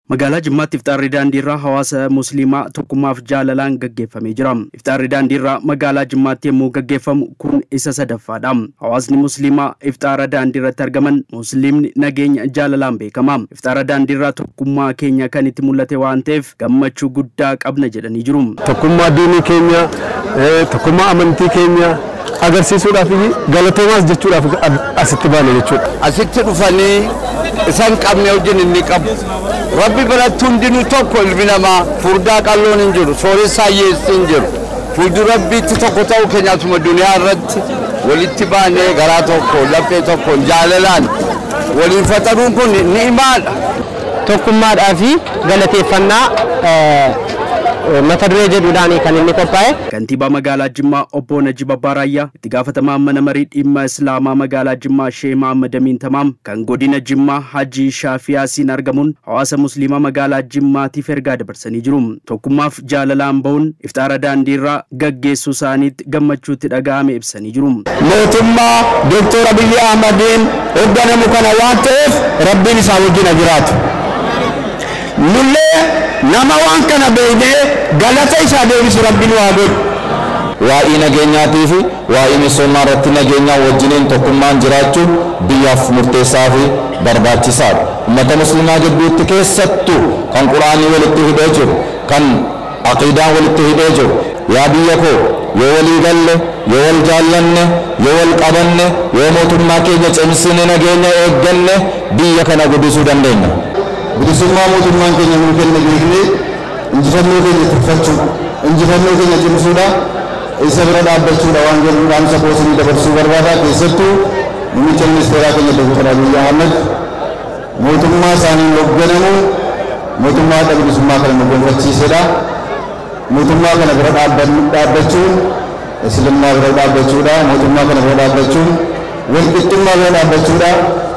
Magaalaa Jimmaatti iftaarri daandii irraa hawaasa musliimaa tokkummaaf jaalalaan gaggeeffamee jira. Iftaarri daandii irraa magaalaa Jimmaatti yommuu gaggeeffamu kun isa sadaffaadha. Hawaasni musliimaa iftaara daandii irratti argaman musliimni nageenya jaalalaan beekama. Iftaara daandii irraa tokkummaa keenya kan itti mul'ate waan ta'eef gammachuu guddaa qabna jedhanii jiru. Tokkummaa diinii keenya, tokkummaa amantii keenya agarsiisuudhaaf galatoomaas jechuudhaaf asitti baane jechuudha. Asitti dhufanii isaan qabne wajjin inni qabu. Rabbi biratti hundinuu tokko ilmi namaa furdaa qalloon hin jiru, sooressaa hiyyeessi hin jiru. Fuuldura rabbiitti tokko ta'uu keenya asuma duniyaa irratti walitti baanee garaa tokko laphee tokko jaalalaan waliin faxaruun kun ni'imaadha. Tokkummaadhaa fi galateeffannaa mata duree jedhuudhaan kan inni qophaa'e. Kantiibaa magaalaa Jimmaa obbo Najib Abbaaraayyaa itti gaafatamaa mana marii dhimma Islaamaa magaalaa Jimmaa Shee Mahammad Amin Tamaam kan godina Jimmaa Hajii Shaafiyaasiin argamuun hawaasa musliimaa magaalaa Jimmaatiif ergaa dabarsanii jiru. Tokkummaaf jaalalaan bahuun iftaara daandii irraa gaggeessuu isaaniitti gammachuutti dhaga'ame ibsanii jiru. Mootummaa Dooktor Abiyyi Ahmadiin hoogganamu kana waan ta'eef rabbiin isaa wajjin jiraatu. Nullee nama waan kana beeknee galata isaa deebisu rabbiin waa godhu. Waa'ee nageenyaatii fi waa'ee misoomaa irratti nageenyaa wajjiniin tokkummaan jiraachuun biyyaaf murteessaa fi barbaachisaadha. Uummata musliimaa gidduutti keessattuu kan quraanii walitti hidhee jiru, kan aqiidaan walitti hidhee jiru. Yaa biyya koo yoo walii galle, yoo wal jaallanne, yoo wal qabanne, yoo mootummaa keenya cimsine nageenya eegganne biyya kana guddisuu dandeenya. bilisummaa mootummaan keenya nuu kenne beeknee injifannoo keenya tuffachuu injifannoo keenya cimsuudha isa bira dhaabbachuudha waan jedhu dhaamsa koosinii dabarsuu barbaada keessattuu muummicha ministeeraa keenya Dr. Abiyyi Ahmed mootummaa isaaniin hoogganamu mootummaa bilisummaa kana nu gonfachiisedha. Mootummaa kana bira dhaabbachuun Islummaa bira dhaabbachuudha mootummaa kana bira dhaabbachuun walqixxummaa bira dhaabbachuudha